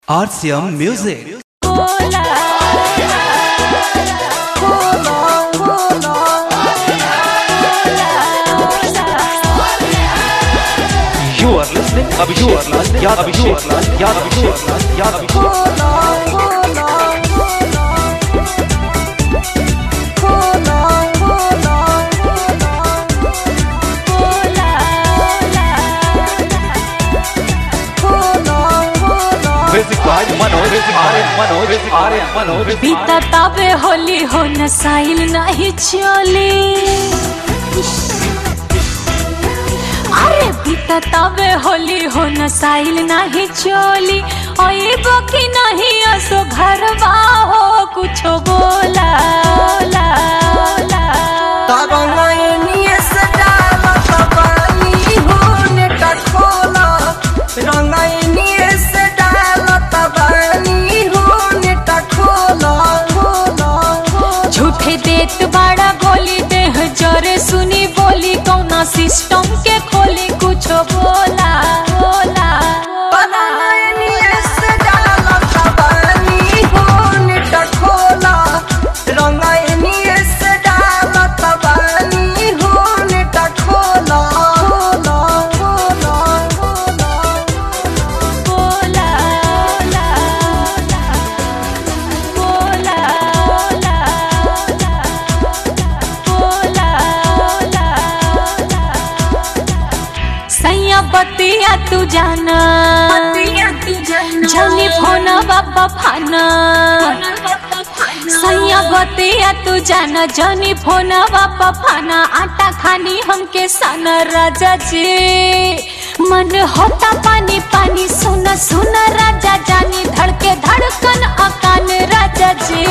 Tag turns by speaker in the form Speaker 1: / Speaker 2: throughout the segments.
Speaker 1: RCM Music.
Speaker 2: You are listening, Abhishek. You are listening, Yad Abhishek. Yad Abhishek. Yad Abhishek. Music by Manoj. Music by Manoj. Music by Manoj. Music by
Speaker 3: बीता ताबे होली हो नसाइल नहीं चली अरे बीता ताबे होली हो नसाइल नहीं चली ओए बकी नहीं असो घरवा हो कुछ बोला बोला, बोला। झूठे देत बाड़ा बोली देह जरे सुनी बोली कौना सिस्टम के खोली कुछ बोला बोला बोला बोला बोला बोला बोला बोला सैया बतिया तू जाना जानी फोना बाबा फाना सैया बतिया तू जाना जानी फोना बाबा फाना आटा खानी हमके साना राजा जी मन होता पानी पानी सुना सुना राजा जानी धड़के धड़कन अकान राजा जी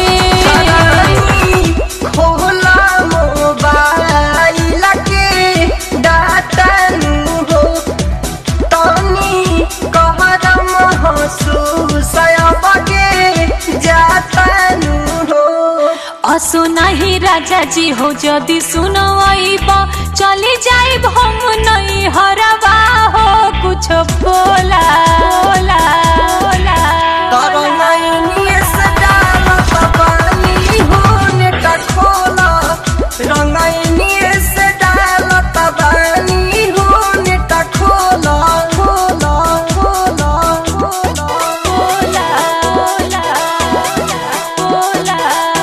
Speaker 4: खोला मोबाइल के डाटा नु हो तनी कहरम महसूस बगे जाता नु हो
Speaker 3: असो नहीं राजा जी हो जदि सुनो आईबा चली जाइब हम नहीं हरवा हो कुछ बोला बोला बोला
Speaker 4: तारा नैनी से डालत पानी हो नेटा खोला रंगैनी से डालत पानी हो नेटा खोला खोला खोला खोला
Speaker 3: बोला बोला बोला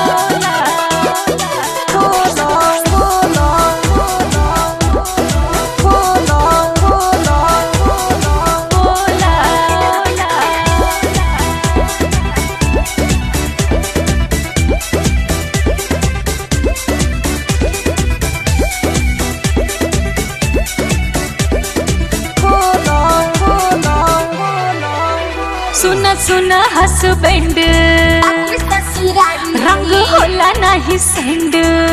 Speaker 4: खोला खोला खोला खोला
Speaker 3: बोला
Speaker 4: खोला खोला खोला
Speaker 3: सुना सुना हसबैंड रंग होला नहीं सेंड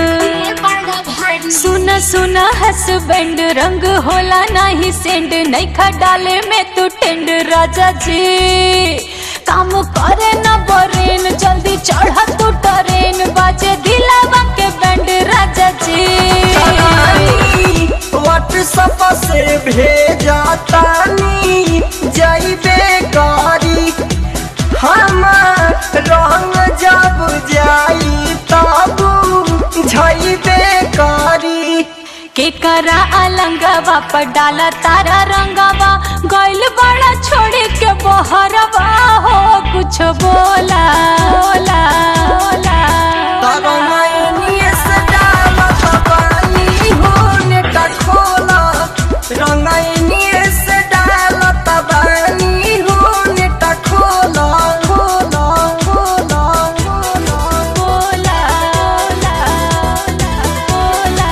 Speaker 3: सुना सुना हसबैंड रंग होला नहीं सेंड नहीं खा डाले में तू टेंड राजा जी काम करे न बरेन जल्दी चढ़ा तू ट्रेन बाजे दिलावा के बैंड राजा जी
Speaker 4: व्हाट्सएप से भेजा तानी जाइबे गाड़ी हम रंग जब जाई तब जाइबे गाड़ी
Speaker 3: के करा अलंगवा पर डाला तारा रंगवा गइल बड़ा छोड़े के बहरवा हो कुछ बोला बोला बोला
Speaker 4: तारा नैनी से डालत पानी हो नेटा खोला रंगैनी से डालत पानी हो नेटा खोला खोला खोला खोला
Speaker 3: बोला बोला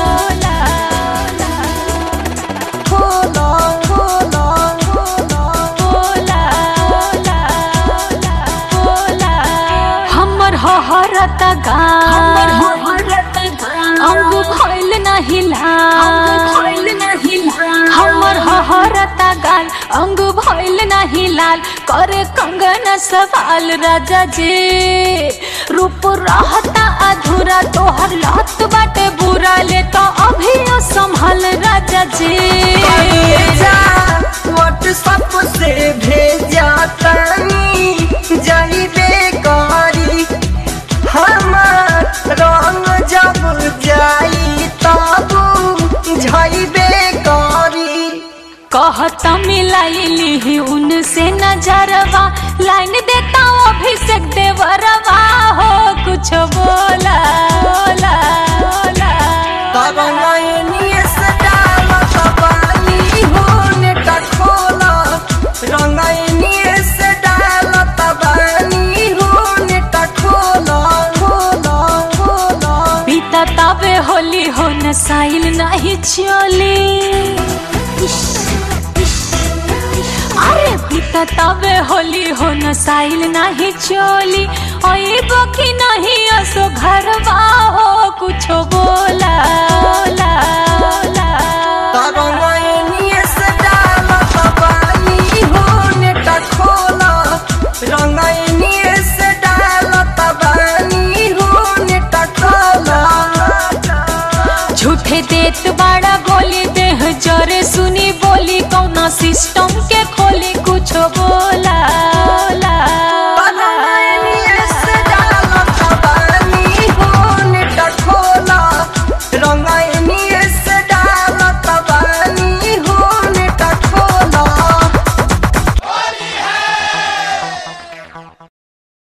Speaker 4: खोला खोला खोला
Speaker 3: बोला बोला हमर हहरत गाम अंग भइल नहीं लाल हमर हहरता गाल अंग भइल नहीं लाल करे कंगन सवाल राजा जी रूप रहता अधूरा तोहर लत बाटे बुरा ले तो अभी संभल राजा जी
Speaker 4: व्हाट्सएप से भेजा तानी
Speaker 3: ली ही उनसे नजरवा लाइन देता हूँ अभिषेक देवरवा हो कुछ बोला बोला बोला
Speaker 4: तरंगाइनिए से डालत बानी हो नेटा खोला रंगाइनिए से डालत बानी हो नेटा खोला खोला खोला
Speaker 3: बीता तबे होली हो न साइल नहीं चली अरे बीता तबे होली हो न साइल नहीं चली ओए बकी नहीं असो घरवा हो कुछ बोला बोला बोला
Speaker 4: तरंगाइनिए से डालत बानी हो नेटा खोला रंगाइनिए से डालत बानी हो नेटा खोला
Speaker 3: झूठे देत बाड़ा गोली देह जरे सुनी बोली कौना सिस्टम के खोली कुछ बोला